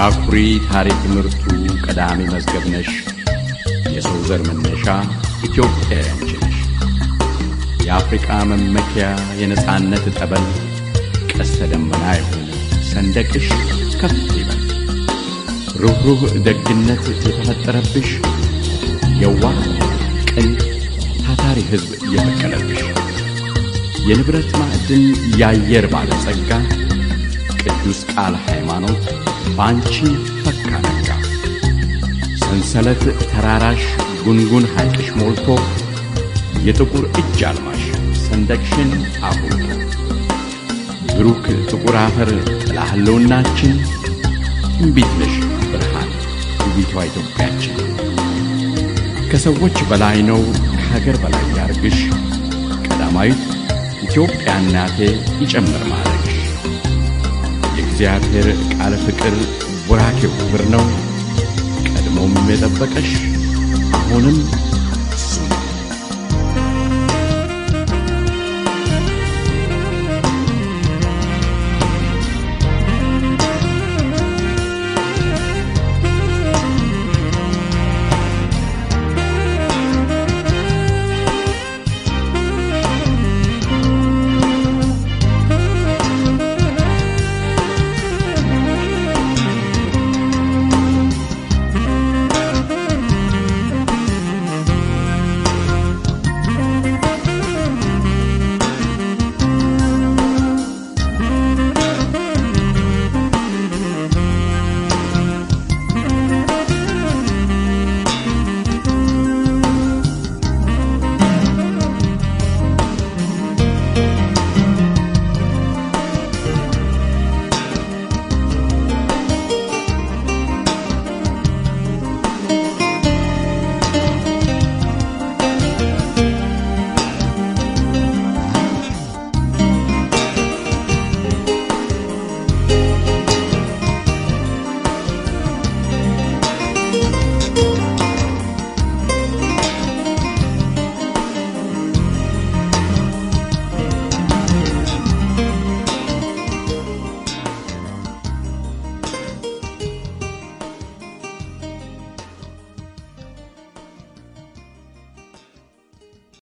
የአኩሪ ታሪክ ምርቱ ቀዳሚ መዝገብ ነሽ። የሰው ዘር መነሻ ኢትዮጵያ ያንቺ ነሽ። የአፍሪቃ መመኪያ የነጻነት ጠበል ቀስተ ደመና የሆነ ሰንደቅሽ ከፍ ይበል። ሩኅሩህ ደግነት የተፈጠረብሽ የዋህ ቅን ታታሪ ሕዝብ እየበቀለብሽ የንብረት ማዕድን የአየር ባለጸጋ ቅዱስ ቃል ሃይማኖት በአንቺ ፈካ ነጋ። ሰንሰለት ተራራሽ ጉንጉን ሐይቅሽ ሞልቶ የጥቁር እጅ አልማሽ ሰንደቅሽን አጉልቶ ብሩክ ጥቁር አፈር ጥላ ህልውናችን ትንቢት ነሽ ብርሃን ውቢቷ ኢትዮጵያችን ከሰዎች በላይ ነው ከሀገር በላይ ያርግሽ ቀዳማዊት ኢትዮጵያ እናቴ ይጨምር ማለግሽ የእግዚአብሔር ቃል ፍቅር ቡራኬው ክብር ነው ቀድሞም የጠበቀሽ አሁንም